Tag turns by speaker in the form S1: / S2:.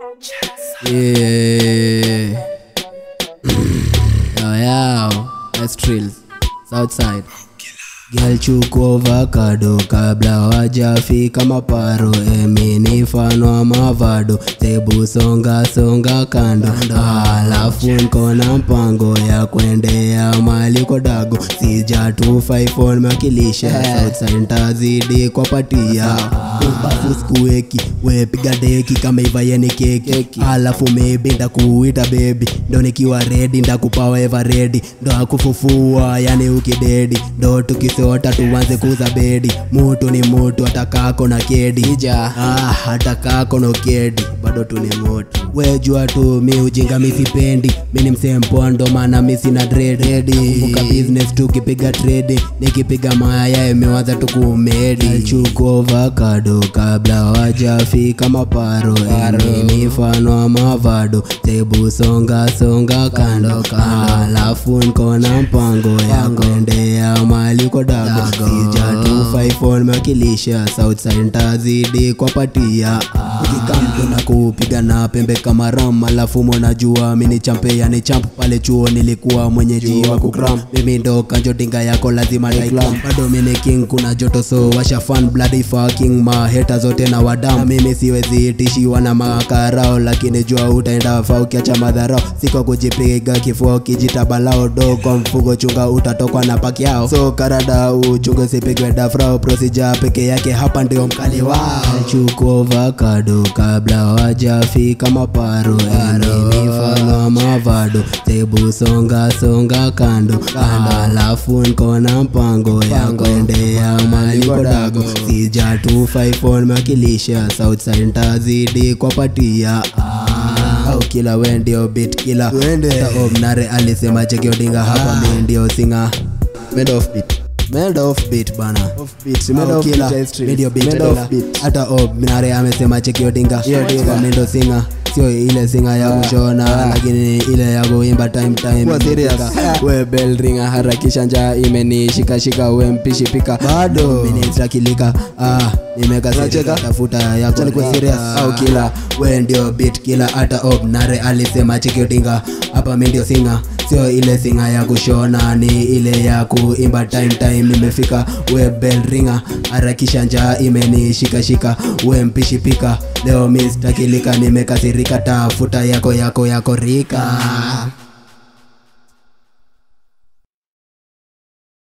S1: Yeah. yo, yo. That's trills. Southside. Girl chukua avocado kabla wajafika maparo emini fano wa mavado tebu songa songa kando alafu nkona mpango ya kuendea mali kodago sija 254 makilisha Southside ntazidi kwa patia bafu skueki wepiga deki kama ivayeni keki alafu maybe ndakuita bebi ndo nikiwa redi ndakupawa eva redi ndo akufufua yani ukidedi ndo tukisota tuanze kuza bedi mutu ni mutu atakako na kedi ah, atakako no kedi bado tu ni mutu wejua tu mi ujinga misipendi mi ni msempoa ndo maana mi sina dredi kumbuka business tukipiga tredi nikipiga maya imewaza tukumedi chuko avocado kabla wajafika maparo ni mfano wa mavado tebu songa songa kando alafu nkona mpango ya kuendea mali kodago sija 254 mewakilisha southside ntazidi kwa patia ukikamtu na kupiga na pembe kama ram alafu mwanajua mini champe yani champ pale chuo nilikuwa mwenyeji wa kukram mimi ndo kanjo dinga yako lazima daiklam bado mini king kuna joto so washa fan bloody fucking maheta zote na wadam mimi siwezi itishiwa na makarao lakini jua utaenda fa ukiacha madharao siko kujipiga kifua ukijitabalao do kwa mfugo chunga utatokwa na paki yao so karada uchunge sipigwe dafrao prosija peke yake hapa ndio mkali wao chuko avocado kabla wajafika maparo ni mfano wa mavado tebu songa songa kando alafu nkona mpango ya kuendea mali kodago sija 254 mewakilisha southside ntazidi kwa patia au kila we ndio bit kila Hata omnare alisema chekiodinga hapa mi ndio singa made of beat made of beat bana
S2: made
S1: Au
S2: of
S1: kila,
S2: beat, I street.
S1: mi ndio beat
S2: Made of
S1: kila.
S2: beat.
S1: hata omnare amesema chekiodinga
S2: Yeah, dinga.
S1: mi ndo singa sio ile singa ya kushona lakini ile ya kuimba time time
S2: Kuwa serious.
S1: Imefika. we bell ringa harakisha njaa imenishikashika we mpishi pika
S2: Bado.
S1: minitrakilika ah, nimekasirika
S2: Unacheka?
S1: tafuta yako
S2: Acha nikuwe serious.
S1: au kila we ndio bit kila hata obnare alisema chikiotinga hapa mi ndio singa sio ile singa ya kushona ni ile ya kuimba time time nimefika we bell ringa harakisha njaa imenishikashika we mpishi pika leo mi sitakilika nimekasirika tafuta yako yako yako rika